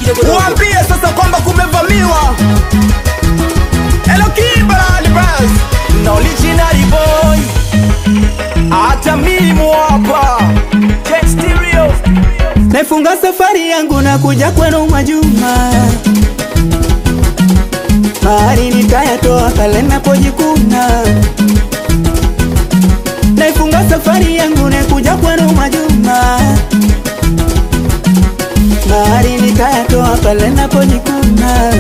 Waambie sasa kwamba kumevamiwa. Hello Kimberly Bros. Na original boy. Hata mimi hapa. Check stereo. Naifunga safari yangu na kuja kwenu Mwajuma, mahali nitayatoa pale napojikuna. Naifunga safari yangu na kuja kwenu Mwajuma, mahali nitayatoa pale napojikuna.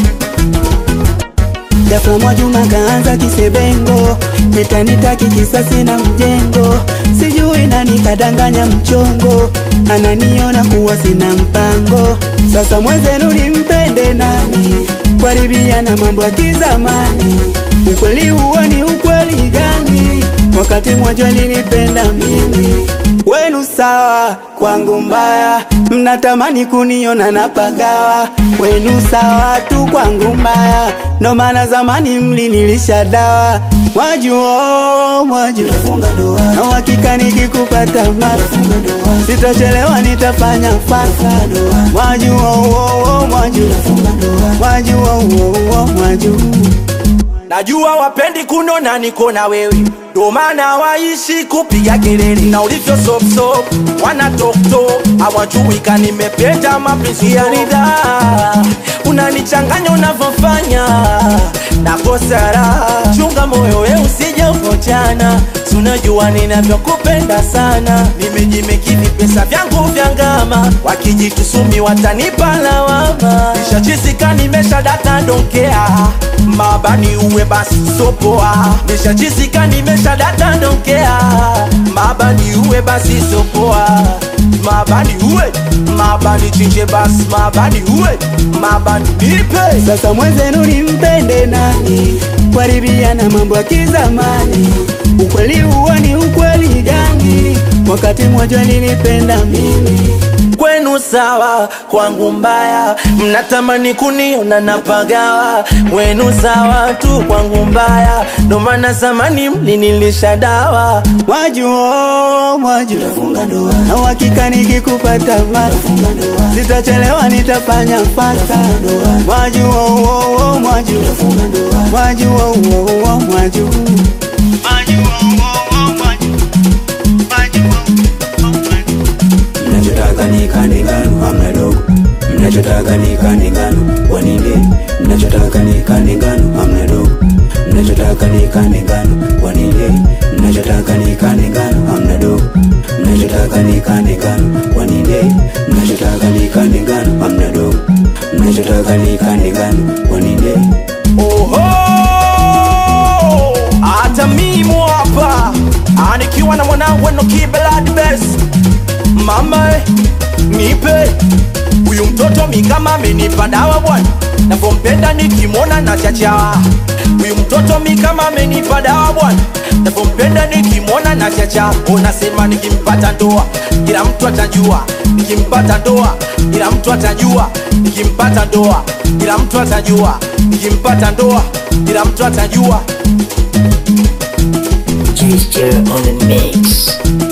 Ghafla Mwajuma kaanza kisebengo, nitanitaki kisasi na mjengo, sijui nani kadanganya mchongo, ananiona kuwa sina mpango. Sasa mwenzenu nimpende nani? Kuharibia na mambo ya kizamani, ukweli huo ni ukweli gani? Wakati Mwajuma alinipenda mimi, wenu sawa, kwangu mbaya, mnatamani kuniona napagawa, wenu sawa tu, kwangu mbaya, ndo maana zamani mlinilisha dawa. Mwajua, Mwajua, na uhakika nikikupata mafunga ndoa, sitachelewa, nitafanya fasa. Mwajua, oh, oh, Mwajua, Mwajua, oh, oh, Mwajua Najua wapendi kunona niko na wewe, ndo maana waishi kupiga kelele na ulivyo sop sop, wana talk talk, hawajui ka nimependa mapenzi ya nida. Unanichanganya unavyofanya nakosa raha, chunga moyo we usije upochana, tunajua ninavyokupenda sana, nimejimekidhi pesa vyangu vya ngama, wakijitusumi watanipa lawama, nishachisika nimesha data donkea mabani uwe basi sopoa nishachisika nimesha data donkea mabani uwe basi sopoa mabani uwe mabani chinje basi mabani uwe mabani nipe Sasa mwenzenu nimpende nani? Kuharibia na mambo ya kizamani, ukweli huo ni ukweli gani? Wakati Mwajuma alinipenda mimi, kwenu sawa, kwangu mbaya, mnatamani kuniona napagawa. Wenu sawa tu, kwangu mbaya, ndo maana zamani mlinilisha dawa. Mwajua, Mwajua, na uhakika nikikupata mafunga ndoa, sitachelewa, nitafanya fasa. Mwajua, oh, oh, Mwajua, Mwajua, oh, oh, Mwajua. mnachotaka ni kande ngano hamna dogo mnachotaka ni kande ngano waninde mnachotaka ni kande ngano hamna dogo mnachotaka ni kande ngano waninde mnachotaka ni kande ngano hamna dogo mnachotaka ni kande ngano waninde mnachotaka ni kande ngano hamna dogo mnachotaka ni kande ngano waninde Oho! Hata mimi hapa Ah, nikiwa na mwanangu eno kibelad best mama eh, nipe huyu mtoto mikama amenipa dawa bwana navyompenda nikimwona na chachawa huyu mtoto mikama amenipa dawa bwana navyompenda nikimwona na chacha unasema nikimpata ndoa kila mtu atajua nikimpata ndoa kila mtu atajua nikimpata ndoa kila mtu atajua nikimpata ndoa kila mtu atajua Gesture on the mix.